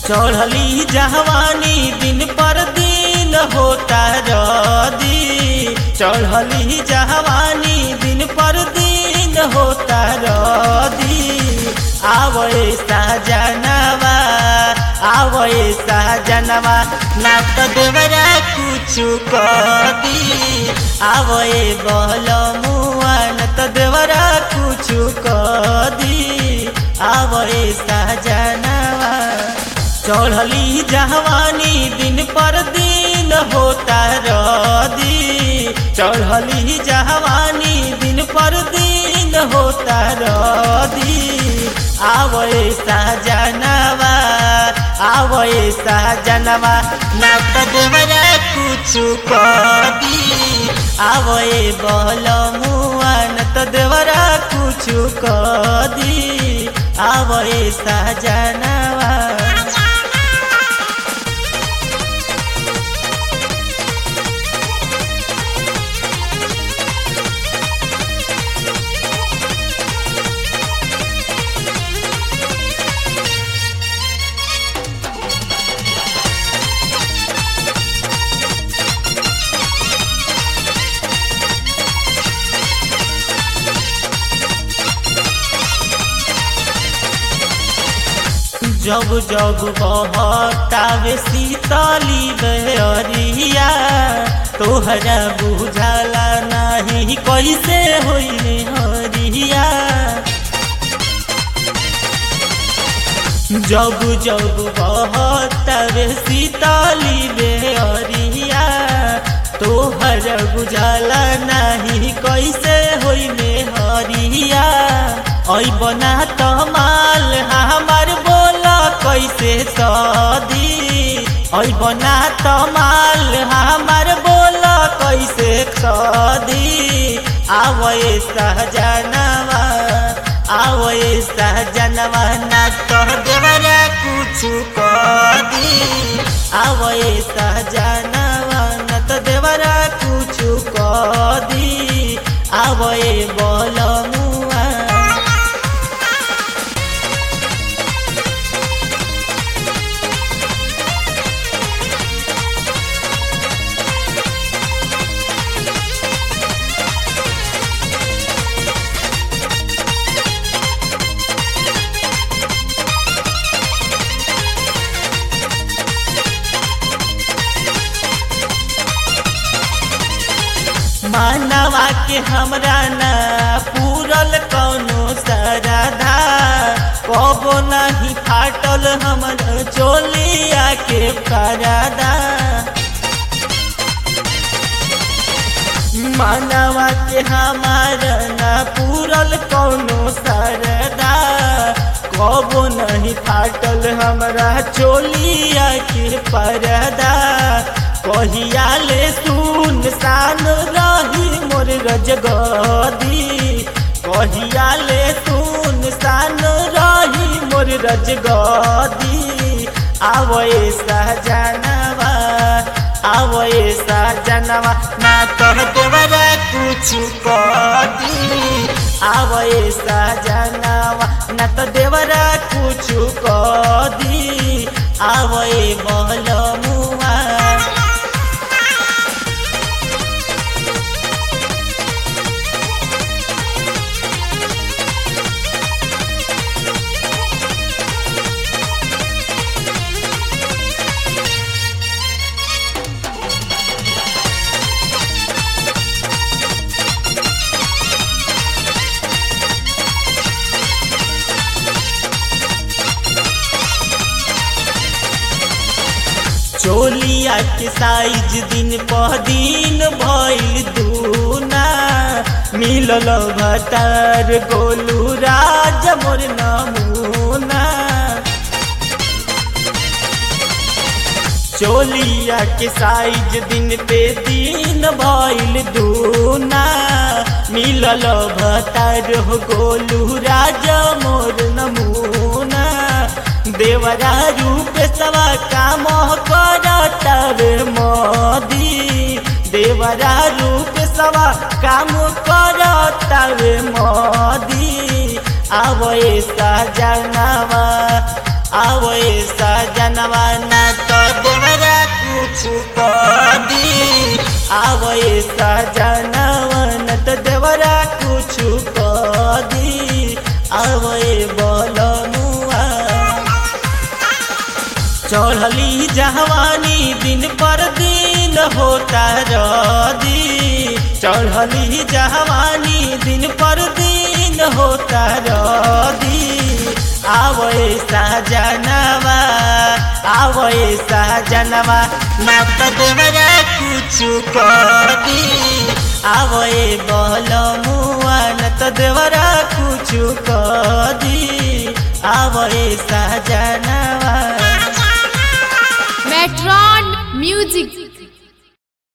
चढ़ली जहवानी दिन पर दिन होता रदी चढ़ली जहवानी दिन पर दिन होता रदी आवए साजनवा आवए साजनवा ना तो देवरा कुछु कदी आवए बहल मुआ न तो देवरा कुछु कदी आवए साजनवा चढ़ली जहवानी दिन पर दिन होता रदी चढ़ली जहवानी दिन पर दिन होता रदी आवए साजनवा आवए साजनवा ना तो देवरा कुछु कदी आवए बहल मुआ न तो देवरा कुछु कदी आवए साजनवा जब जब बहतावे शीतली बहरिया तोहरा बुझाला नहीं कैसे होई हरिया जब जब बहतावे शीतली बहरिया तोहरा बुझाला नहीं कैसे होई में हरिया ऐ बना तमाल हमार बोला कैसे सदी ऐ बना तमाल हमार बोला कैसे सदी आवए सहजनवा आवए सहजनवा ना तो देवरा कुछु कदी आवए सहजनवा ना तो देवरा कुछु कदी आवए बोलमुआ मानवा के हमरा ना पूरल कौनो सरधा कबो नहीं फाटल हमर चोलिया के परदा मानवा के हमारा ना पूरल कौनो सरदा कबो नहीं फाटल हमरा चोलिया के परदा कहिया ले सुन सान रही मोर रजगदी कहिया ले सुन सान रही मोर रजगदी आवए सहजनवा आवए सहजनवा ना तो देवरा कुछु कदी आवए सहजनवा ना तो देवरा कुछु कदी आवए बहलमुआ चोलिया के साइज दिन पर दिन भइल दूना मिलल भतार गोलू राज मोर नमूना चोलिया के साइज दिन पे दिन भइल दूना मिलल भतार हो गोलू राज मोर नमूना देवरा रूप सवा काम करतब मोदी देवरा रूप सवा काम करतब मोदी आवए सजनवा आवए सजनवा न तो देवरा कुछ कदी आवए सजनवा न तो देवरा कुछ कदी आवए बोलमुआ चढ़ली जवानी दिन पर दिन होता रदी चढ़ली जवानी दिन पर दिन होता रदी आवए सजनवा आवए सजनवा ना तो देवरा कुछ कदी आवए बोलमुआ न तो देवरा कुछ कदी आवए सजनवा Metron Music